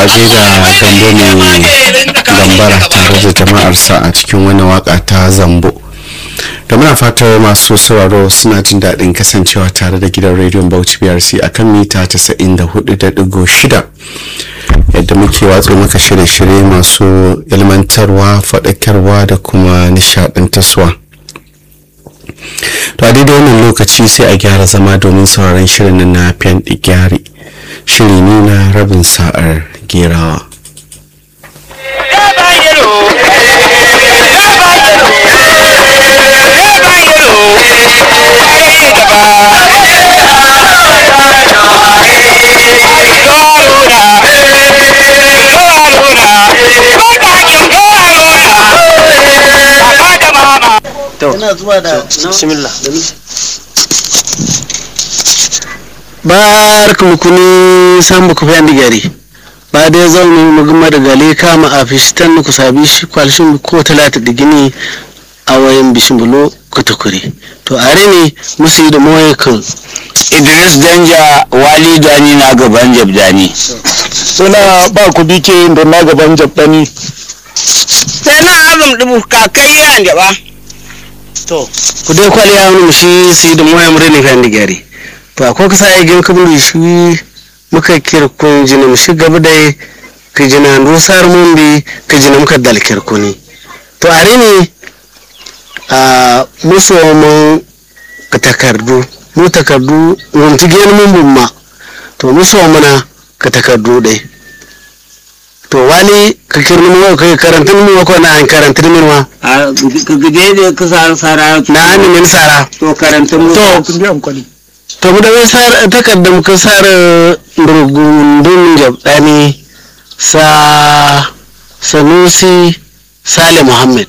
a gaida gambo mai gambara tare da jama'arsa a cikin wani waka ta zambo da muna fatar masu sauraro suna jin daɗin kasancewa tare da gidan rediyon bauchi brc a kan mita 94.6 yadda muke watsa maka shirye-shirye masu ilmantarwa faɗakarwa da kuma nishaɗantarwa to a daidai wannan lokaci sai a gyara zama domin sauraron shirin na fiyan gyari shiri ne na rabin sa'ar gerawa ina zuwa da bismillah barka mu kuni san bu kufi andi gari ba dai zaunu mu gama da gale kama a fistan ku sabi shi kwalshin ko talata da gini a wayan bishimbulu ku tukuri to are ne musu yi da mawaye kan idris danja wali dani na gaban jabdani suna ba ku dike da na gaban jabdani sai na azum dubu kakai yan jaba to ku dai kwali ya wani shi su yi da mawaye murini fi andi gari to akwai kasa ya gina kabin shi muka kirkun jina mu shi gaba da ka jina dosar mun bi ka jina muka dal kirkuni to are ne a musu mun ka takardu mu takardu wunti gani mun bumma to musu muna ka takardu dai to wani ka kirni mu ka karanta mu ko na an karanta min ma a ka gide da ka sa sara na an min sara to karanta mu to kun biyan kwali to mu da wai sar takardar ka sar rugundun jabdani sa sanusi sale muhammad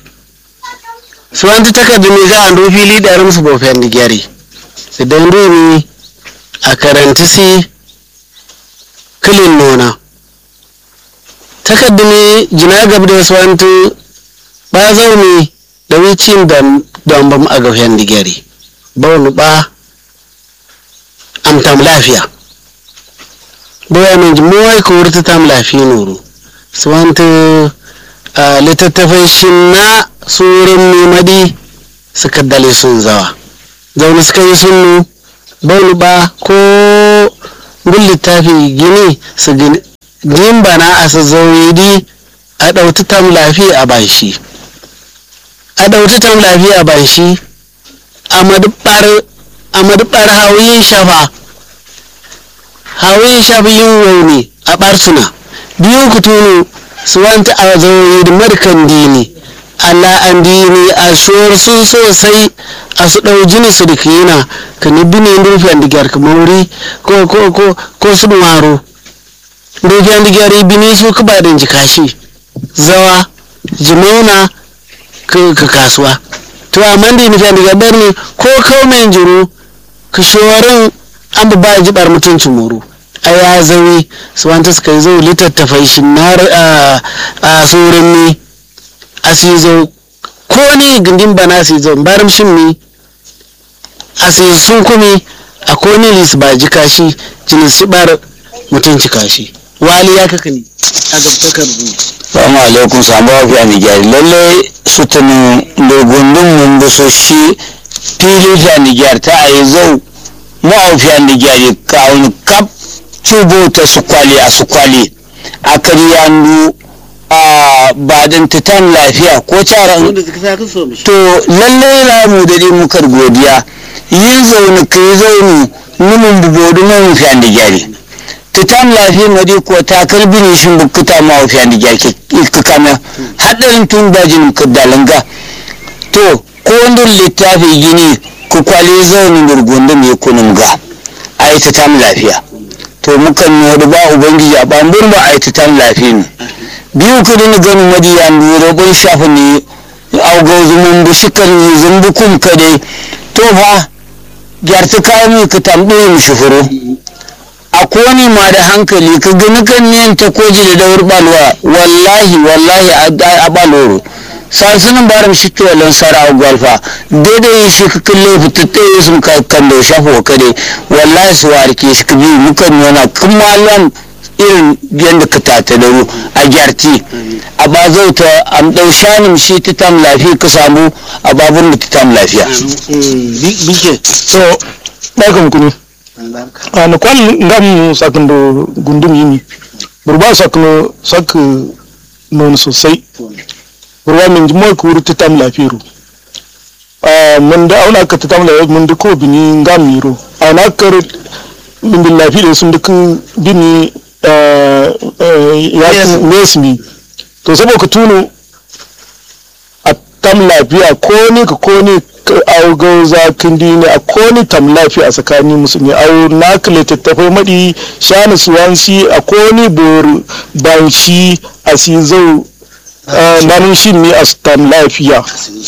su an ta takardar ne za a ndo fili da rumsu bofen da gyari idan domi a karanta si kilin nona takardar ne jina gab da wasu wantu ba zaune da wicin don bam a gafen da gyari ba wani ba am tam lafiya boya min moy ko wurta tam lafiya nuru swanta littattafai shin na surin nemadi suka dale sun zawa zaune suka yi sunnu baunu ba ko gun littafi gini su gini gin bana a su zauridi a ɗauti tam lafiya a bashi a ɗauti tam lafiya a bashi a madubar a madubar hawiyin shafa hawiyin shafa yin wauni a ɓarsuna biyu ku tunu su wanta a zauri da markan dini Allah an dini a shuwar su sosai a su ɗau jini su da kiyina ka ni bine rufe an digyar ka mauri ko ko ko ko su maro rufe an digyar bini su ka ba da jikashi zawa jimauna ka kasuwa to amma da nufi an digyar ne ko kaumen jiro ka shorin an ba jibar mutuncin moro a ya zawi su wanta suka yi zo littattafai shi na a tsoron ni a su zo ko ni gindin bana su zo barin shin mi a su sun kumi a ko ni lis ba ji kashi jini su bar mutunci kashi wali ya kaka ni a gabtakar zu Salamu alaikum samu wafi a Nijari lalle su tuni lurgundun mun buso shi fili fi a Nijari ta a yi zau mu a fi a Nijari ka wani kap tubo ta su kwali a su kwali a karyandu a badan titan lafiya ko cara to lalle la mu da muka godiya yin zaune ka yi zaune numin bubodu mai fi a Nijari titan lafiya madi ko ta karbi ne shin bukkuta ma wa fiyan diga ke kama hadarin tun dajin ka dalanga to ko wanda littafi gini ku kwale zaune gurgunda mai kunun ga a yi titan lafiya to mukan nodi ba ubangiji a bambun ba a yi titan lafiya ne biyu ku dini ganin madi ya nuro kun shafi ne auga zumun bu shikar ne zumbu kun kade to fa gyarta kayan ka tambaye mu shufuro a kone ma da hankali ka gani kan niyan ta koji da daur balwa wallahi wallahi a baloro sansunan baram shi ke walon sara a gwalfa daidai shi ka kalle fitatte sun ka kan da shafa kade wallahi su warke shi ka biyu mukan nuna kuma lan irin yadda ka tatadaru a gyarti a ba zauta am ɗau shanin shi ta tam lafiya ka samu a babur da ta tam lafiya bike so barkan ku ne a na kwan ngam sakin da gundum yini burba sakno sak non sosai burba min jimo ku rutu tam lafiru a mun da auna ka ta tam lafiru mun da ko bini ngam miro a na kar min bil lafiru sun da ku bini ya nesmi to saboda ka tuno a tam lafiya ko ne ka ko ne au gauza kindi ne a ko ne tam lafiya a tsakanin musulmi au na ka littattafai maɗi shani suwansi a ko ne bor banshi a si zau nanin shi ne a tam lafiya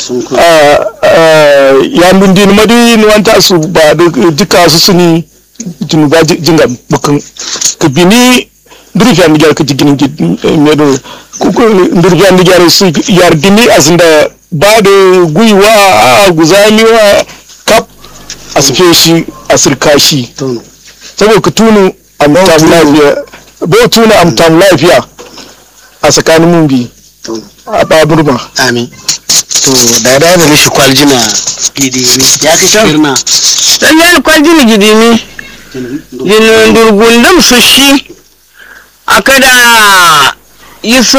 ya dundin maɗi ni wanta su ba duka su suni jinuba jingam bukan ka bini ndurfiya ndigyar ka jigin medo ndurfiya ndigyar su yardini asinda ba da gwiwa a guzaniwa kap a sufe shi a sirka shi saboda ka tunu amtam lafiya bo tunu amtam lafiya a tsakanin mun bi a baburma amin to da da da mishi kwaljina gidi ne ya ka shirna dan yan kwaljini gidi ne jinin durgundum su shi aka da yi su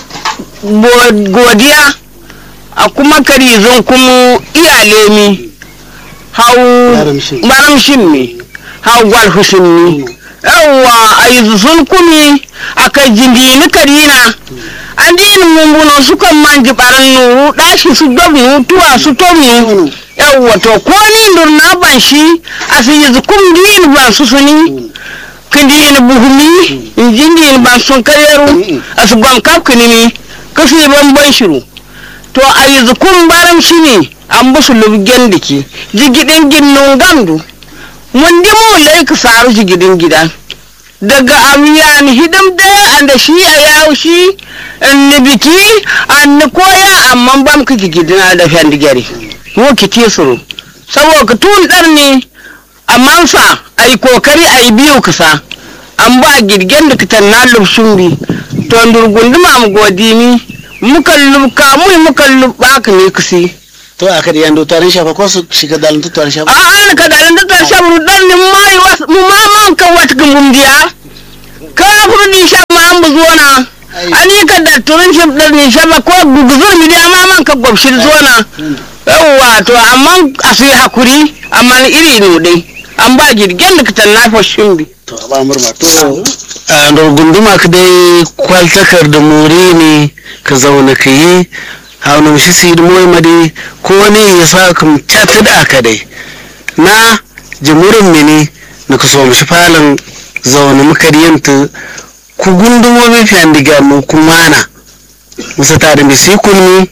godiya a kuma karizon kuma iyale mi hau baramshin mi hau gwalfushin mi yawwa a yi sun kumi a kai jindini karina an dini mumbuno su kan manji baran nuru dashi su dobnu tuwa su tomnu yawwa to ko ni durna ban shi a su yi zukum dini ban su suni kindi in buhumi in jindi in ban sun karyaru a su gwam kaf kinimi kafi ban ban shiru to a yi zukun baram shi ne an busu lubgen diki jigidin ginnun gandu mun di mu lai ka saru jigidin gida daga amiyan hidim da an da shi a yawo shi ni biki an ni koya amma bam ka jigidina da fendigari wo ki tisuru saboda ka tun dar ne amma fa ai kokari ai biyu kasa an ba girgen da kitan na lubshin bi to ndurgunduma mu godimi muka lubka mu muka lubba ka ne kasi to a ka yando tarin shafa ko su shiga dalin tarin shafa a an ka dalin tarin shafa dan ni mai was mu ma man ka wat gumbum dia ka furdi shafa ma an buzuwana ani ka da turin shafa dan ni shafa ko guguzur mi dia ma man ka gobshir zuwana yawwa to amma a su yi hakuri amma iri ne dai an ba girgen da kitan na fashin bi to a ba murma to a gunduma ka dai kwaltakar da muri ne ka zauna ka yi haunin shi su yi moyi madi ko ne ya sa ka cata da aka dai na jimurin mini na ka so mishi falon zaune muka yanta ku gundumomi fiyan diga mu kuma na musa ta da misi kunni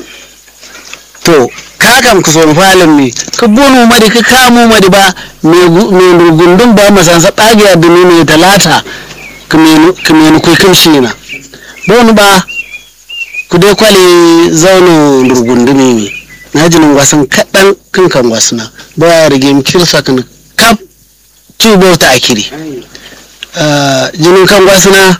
to ka kam ka so falon mi ka bonu madi ka kamo madi ba me gundun ba masansa ɗagiya da ne talata ka menu kai kimshi na bonu ba ku dai kwale zaune durgundumi ne na jinin wasan kaɗan kan kan wasuna ba ya rage kirsa kan kap tubo ta akiri jinin kan wasuna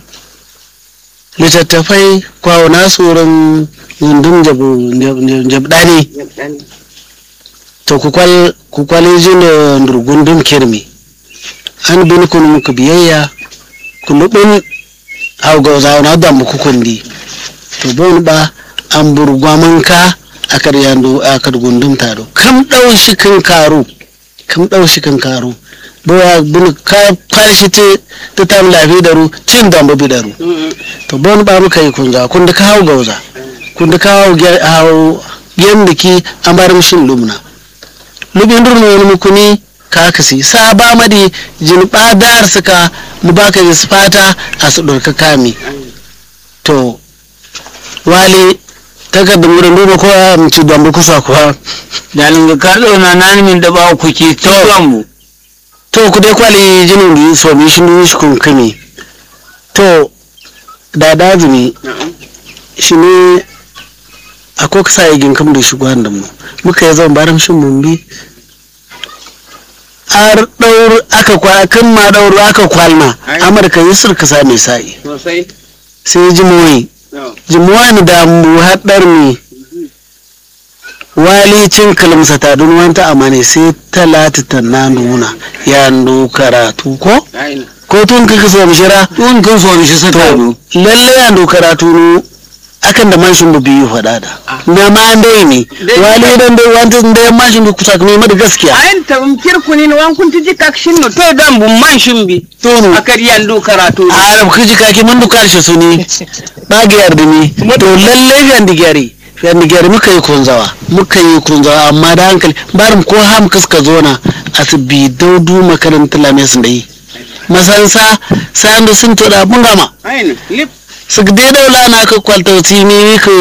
littattafai kwawo na tsoron gundun jabdani to ku kwale jina durgundum kirmi an bin kunu muku biyayya ku lubin hau ga zauna da muku kundi to bon ba an burgwaman ka a kar yandu a kar gundum taro kam dau shi kan karo kam dau shi kan karo bo ya bin ka farshi te ta tam lafi daru cin da bi daru to bon ba muka yi kunza kun da ka hau gauza kun da ka hau hau yanda ki an bar mishin lumna lubin durno wani mukuni ka kasi sa ba madi jin badar suka mu baka yi fata a su dorka kami to wali takardar wurin duba ko ya mace don ba kusa kuwa dalin ga ka zauna na min da ba ku ke tuwan mu to ku dai kwali jinin da so mi shi mi shi kun kame to da dazumi shi ne akwai kasa yi ginkam da shi da mu muka yi zan baram shin mun bi ar daur aka kwa kan ma daur aka kwalna Ai. amurka yusur ka sa mai sa'i sosai sai jimoyi jimoyi da mu haɗar mi wali cin kalmsa ta dun wanta amane sai talata ta na nuna ya ndu karatu ko ko tun kaka so mishira tun kan so mishi sa ta to lalle ya ndu karatu nu akan da mashin bu biyu faɗa da na ma dai ne Dai- wali dan dai wanta da mashin bu kusa kuma mai da gaskiya ayin tabin kirkuni wan kun tiji kakshin no to dan bun man shimbi tono akar yandu karatu a arab kiji kake mun du karshe su ne ba ga yarda ni to lalle yan digari yan digari muka yi kunzawa muka yi kunzawa amma da hankali barin ko ham kaska zona asibi daudu makarantar lame sun da yi masansa sayan da sun to da mun gama ayin lip su dai daula na ka kwalta tini ka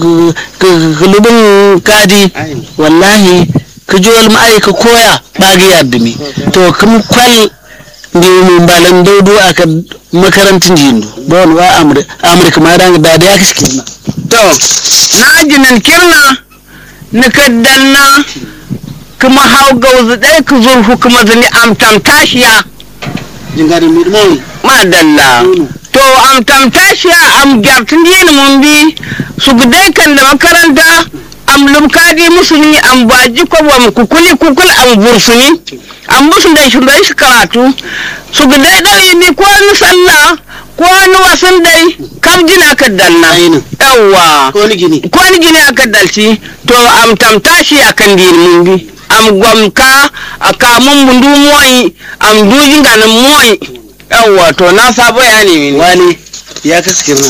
lubin kadi ayin wallahi ka ji wal ma'ai ka koya ba ga yarda mi to kuma kwal da mun balan daudu aka makarantin jindu ba wani wa amurka ma da da da ya kashi kirna to na jinan kirna na kaddanna kuma hau gauzu ɗaya ka zurfu kuma zini amtam tashiya jingari mi mo madalla to amtam tashiya am gyartin yin mun bi su gudai kan da makaranta am lumkadi musulmi am baji ko bam kukuli kukul am bursuni am musu da shi da shi karatu su gudai ɗauyi bi ko ni sallah ko ni wasan dai kam jina ka danna Ainin. yawwa ko ni gini ko ni gini aka dalci to am tamtashi akan din mun bi am gwamka a kamun mundu moyi am dujin ganin moyi yawwa to na sabo ya ne mini wani ya kashi kirna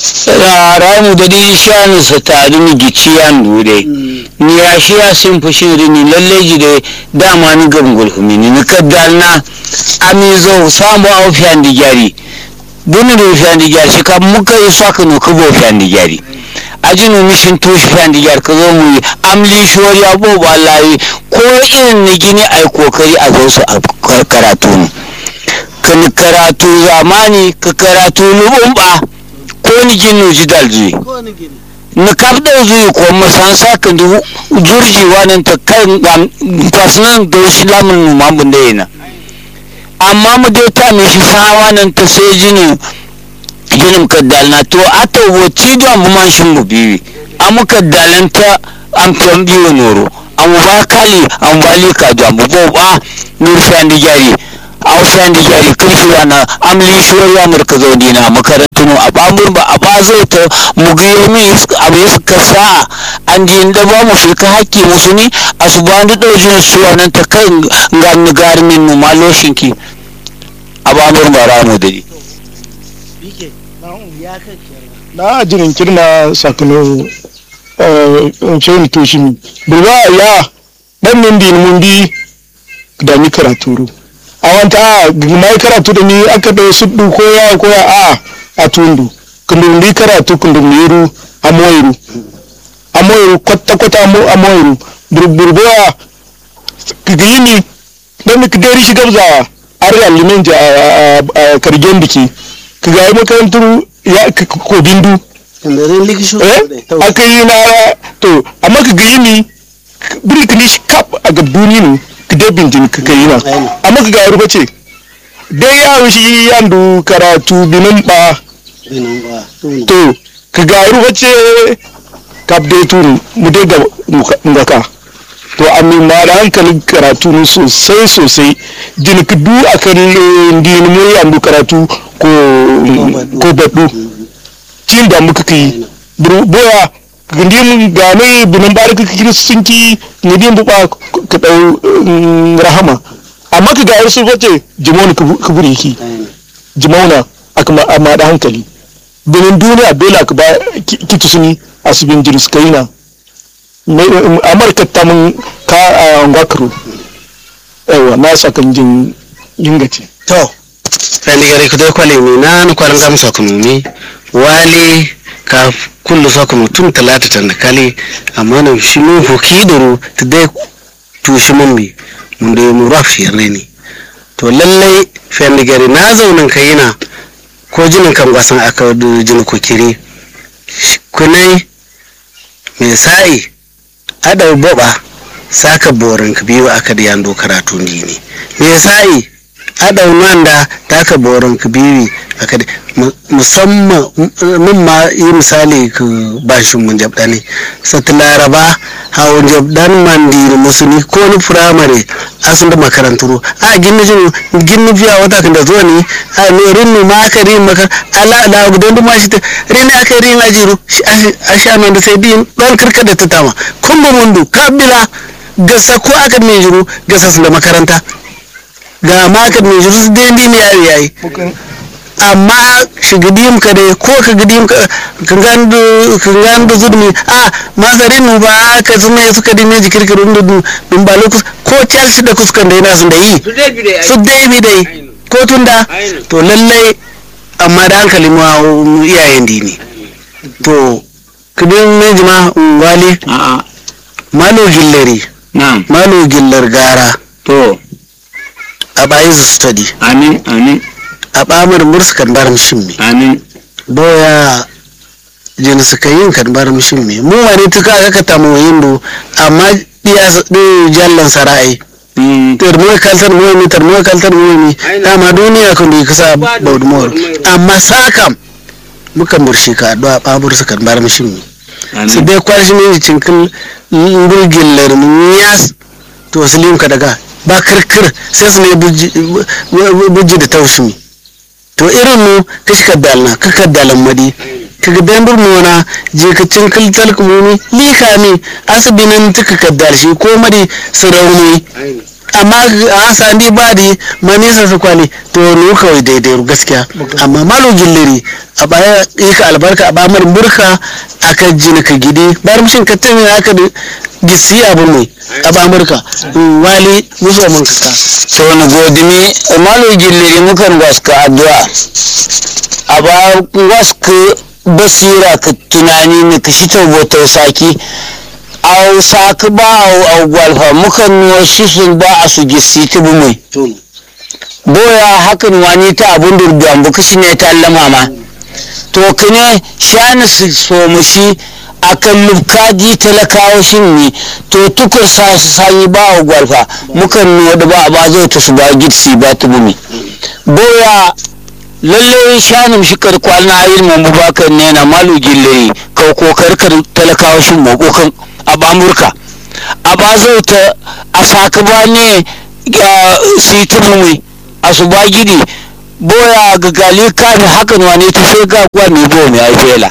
ramu da dai shanu sa ta ni gici yan dude ni ya shi ya sin fushin rini lalle ji da dama ni gabgul humini ni kaddalna ami zo samu au fiyan di jari bunu do fiyan di jari shi kam muka yi saka no kubo fiyan di jari ajinu mishin tushi fiyan di jari ka zo mu yi amli shori abo wallahi ko irin ni gini ai kokari a zo su a karatu ne kan karatu zamani ka karatu lubumba ko ni ginu ji dalji ko ni gini ni kabda zuyi ko masan saka du jurji wanan ta kan kwasnan da shi lamun nu mambun da yana amma mu dai ta me shi sa wanan ta sai jini jinin kaddalna to ato wo cido am man shin mu biwi amu kaddalanta am tan biwo noro am ba kali am wali ka do am bo ba nur sandi jari aw sandi jari kirshi wana am li shori amur ka zo dina makarantu no a babur ba a bazo ta mu ga mi abu suka sa an ji inda ba mu fi ka hakki musu ni asubandu dojin su wannan ta kan ganni garmin nu maloshinki a babur ba ramu dadi bike ya kashi na jirin kirna sakano cewin toshin burba ya dan min din mun bi da ni karatu a wanta a mai karatu da ni aka da su du ko ya ko ya a a tundu kundin ni karatu kundin miru a moyiru a moyiru kwata kwata mo a moyiru burburbo ya kigini dan ni kidari shi gabza har ya limin ja a kargen biki kiga yi makarantar ya ko bindu inda zai likishin eh aka yi na to amma ka ga yini biri ka nishi kap a ga duni ne ka dai binjin ka ka yi na amma ka ga ruba ce dai ya shi yandu karatu binin ba to ka ga ruba ce kap dai turu mu dai ga ngaka to amma ma da hankalin karatu ne sosai sosai jin ka du akan dini mu yandu karatu ko ko baddu cin da muka kai boya gindin gane bunan bari ka kiristanci ne din buba ka dau rahama amma ka ga su wace jimon ka buri ki jimona aka amma da hankali bunin duniya dole ka ba kitu suni asibin jiris kaina amurka ta mun ka a ngwakaro yawa na sakan jin yingace to fani gari ku dai kwale mi na na kwalan gam sakunu wale ka kullu sakunu tun talata tan da kale amma na shi mu ho kidoro ta dai tushi mun mi mun dai mu rafi ne to lallai fani gari na zaunin kayina ko jinin kan gwasan aka jini ko kire kunai mai sa'i adau boba saka borin ka biyu aka da yando karatu ne me yasa yi adaunan da taka borin ka biyu aka da musamman mun ma yi misali ka bashin mun jabda ne sata laraba hawan jabdan mandiri musuni ko ni firamare asun da makaranturu a ginni jin ginni biya wata kan da zuwa ne a ne rinni ma aka rin makar ala ala gudan ma shi rinni aka rin ajiru a sha nan da sai din don karka da ta tama kun ba mundu kabila gasa ko aka mai jiru gasa su da makaranta ga ma aka mai jiru su dai ne yayi yayi amma shigidim ka dai ko ka gidim ka gandu gandu zudmi a masarin nu ba ka su mai suka dime jikir ka dundu dun ba lokus ko chelsea da kuskan da yana sun da yi su dai bi dai ko tunda to lallai amma da hankali mu iyayen dini to kudin mai jima wali a'a malo gilleri na'am malo gillar gara to a bayan su study amin amin a bamar mursu kan bar shimmi amin boya jin suka yin kan bar shimmi mu wani tuka aka ka tamu yindo amma iya jallan sarai Mm, termo kaltar mu ni termo kaltar mu ni dama duniya kan da kasa baudumor amma sakam muka murshi ka addu'a babur su kan bar shimmi su amin dai kwashi ne cikin ngurgin larmin yas to su limka daga ba kirkir sai su ne bujji da taushimi to irin mu kashi kaddalna ka kaddalan madi ka gaddan burmona je ka cinkil talkumumi lika mi asibinin tuka kaddal shi ko madi su rauni amma a sandi ba di manisa su kwali to nu kawai daidai gaskiya amma malo gilliri a baya yi ka albarka a bamar murka aka jini ka gidi bar mishin ka tani aka da gisi abu mai a bamurka wali musu mun kaka so na godimi malo gilliri mukan waska addu'a a ba waska basira ka tunani ne ka shi taubotar saki a saki ba a gwalfa mukan nuwa shi sun ba a su gisi ta bumai boya hakan wani ta abun durduwan bu kashi ne ta allama ma to kane shani su somushi a kan lubkaji talakawa shin ne to tukur sa su sanyi ba wa gwalfa mukan nuwa da ba a ba zai ta su ba gidsi ba ta bumi boya lalle shanin shi karkwal na ayin mu bakar ne na malu gilliri ka kokar kar talakawa shin mokokan a bamurka a ba zai ta a saka ba ne su yi ta bumi a su ba gidi boya ga gali kafin hakan wane ta sai ga gwa mai bo mai aifela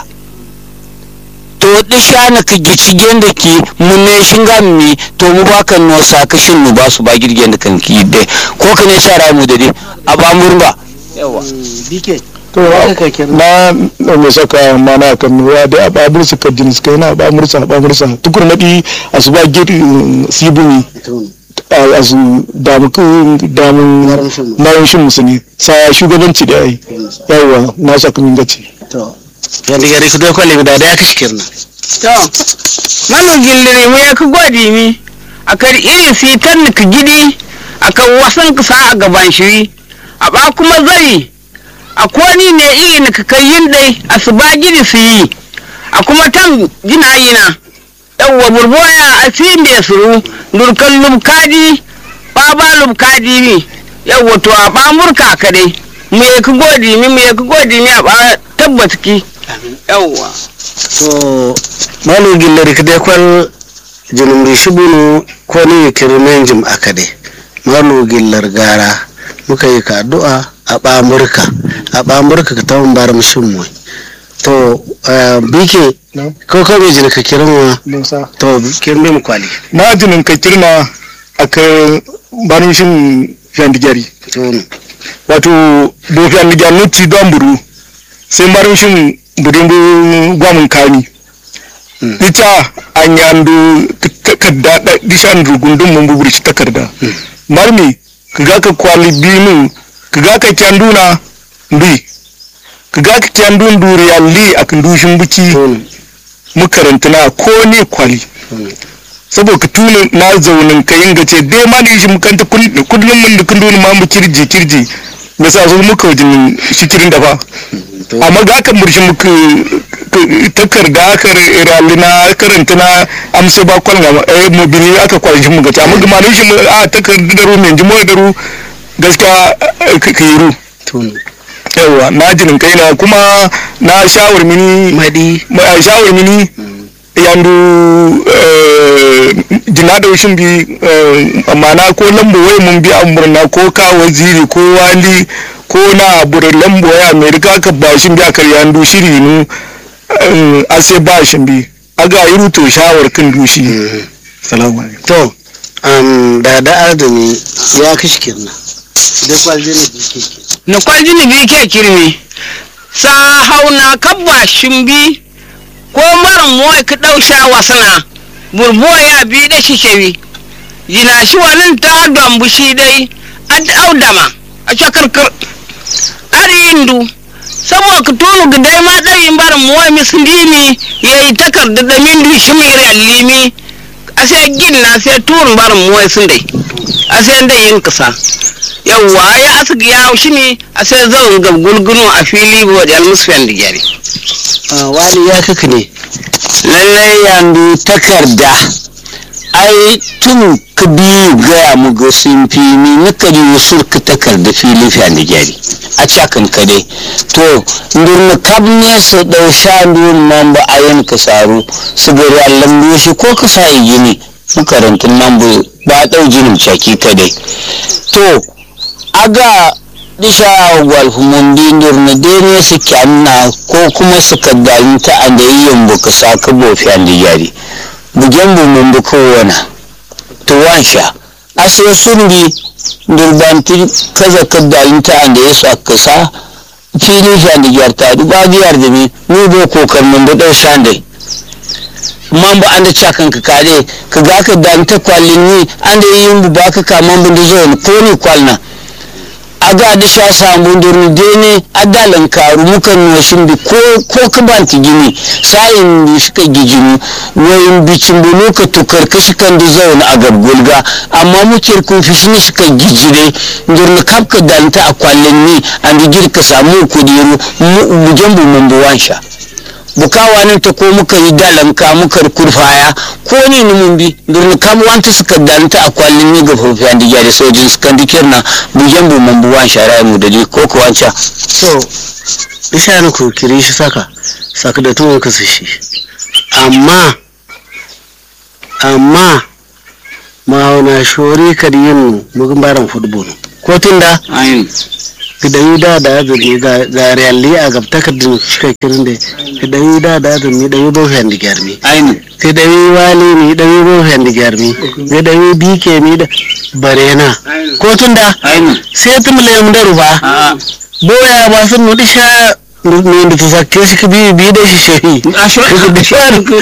to di shana ka gici genda ki munne shinga mi to mu ba kan no saka shin mu ba su ba girgen da kan ki de ko ka ne shara mu da dai a ba murba yawa bike to na na me saka mana kan nuwa da ababur su kadin su kai na ababur sa ababur sa tukur madi asuba gidi sibuni a su damu damu nayin shin musuni sa shugabanci da ai yawa na saka min gaci to yadda gari ku dai kwale da ya kashi kirna to manu gilliri mu ya ka gwadi mi a kar iri sitan ni ka gidi a kan wasan ka sa a gaban shiri a ba kuma zai a koni ne iri ni ka kai yin dai a su ba gidi su yi a kuma tan gina yina yawwa burboya a sin da suru durkan lubkadi baba lubkadi mi yawwa to a ba murka ka dai mu ya ka godi mi mu ya ka godi mi a ba tabbata ki yawwa to malo gillari ka dai kwal jinum ri shibunu ko ni kirmen jim akade malo gillar gara muka yi ka addu'a a bamurka a bamurka ka tawon bar mushin mu to bike ko ko me jin ka kiran wa musa to kiran mu kwali na jinin ka kirna aka barin shin fyandigari to wato do fyandigari nuti don buru sai barin shin budin gwamin kami ita an yandu takarda da dishan rugundun mun bubur shi takarda marmi kaga ka kwali binu kaga ka kyanduna ndi kaga ka kyandun duriya li akan dushin buki makarantana ko ne kwali saboda ka tuna na zaunin ka yin gace dai ma da shi mukanta kullum mun da kundin ma mu kirji kirji me sa su muka wajen shikirin da fa amma ga kan murshi muka takarda aka rali na karanta na amsa ba kwal ga eh mu bini aka kwashi mu gata mu gama shi mu a takarda da ru men jimo da ru gaskiya ka yi ru tunu yawa na jinin kai na kuma na shawar mini madi ma shawar mini yandu jina da wushin bi mana ko lambo wai mun bi amurna ko ka waziri ko wali ko na bure lambo wai amerika ka ba shin bi akar yandu shiri nu ase ba shin bi aga yi ruto shawar kan dushi salamu alaikum to um, da da azumi ya kashi kirna da kwalje na biki na kwaljini bi ke kirmi sa hauna kabba shimbi ko maran moy ka dausha wasana burbo ya bi da shi kewi jina shi wani ta dambu shi dai ad audama a cakarkar ari indu saboda ka tunu ga dai ma dai bar moy mislimi yayi takarda da min du shi mai rallimi a sai ginna sai turun bar moy sun dai a sai dai yin kasa yawwa ya asigi ya shi ne a sai zan ga gulgunu a fili bo da almusfiyan da gyare wani ya kaka ne lallai yandu takarda ai tun ka biyu gaya mu ga sun fi ni na kari wasu ka takarda fili fiye da gyari a cakan ka dai to ndurna kab ne su dau shandu man ba a yin ka saru su gari allan shi ko ka sa gini makarantun nan ba a dau jinin caki ka dai to aga disha gwalfumundi ndurna dene su kyanna ko kuma su kaddalin ta a da yin buka saka bofi an da yari bugen bu mun buka wana to wansha aso sundi durbanti kaza kaddalin ta a da ya sa kasa fili shi an da yar ta duba biyar da ni ni bo kokar mun da dau shandai man ba an da cakan ka kare ka ga ka dan ta kwallin ni an da yin bu ba ka kaman bin da zo ko ni kwalna aga da sha samu durni dene adalan karu mukan noshin bi ko ko ka banti gini sayin bi suka gijinu wayin bicin bulu ka tukar kashi kan da zauna a gabgulga amma muke kun fi shi suka gijire durni kapka dalta a kwallin ni an da girka samu kudiru bugen bu mun buwan sha bukawa nan ta ko muka yi dalan ka muka kurfaya ko ne ni mun bi durni kam wanta suka dalta a kwallin ni ga fofiyan da gyara sojin suka dikir na bugen bu mun buwan shara mu da ko ko wanca so isha na ku kire shi saka saka da tun ka su shi amma amma ma na shori ka yin mugun baran football ko tun da ayin da yi da da azumi ga ga realli a gab takardun shika kirin da da yi da da azumi da yi bo fendi garmi ayin sai da yi wali mi da yi bo fendi garmi sai da yi bike mi da barena ko tun da ayin sai tum le mu da ruba a boya ba sun nudi sha ne da ta sakke shi ka bi bi da shi shehi a shi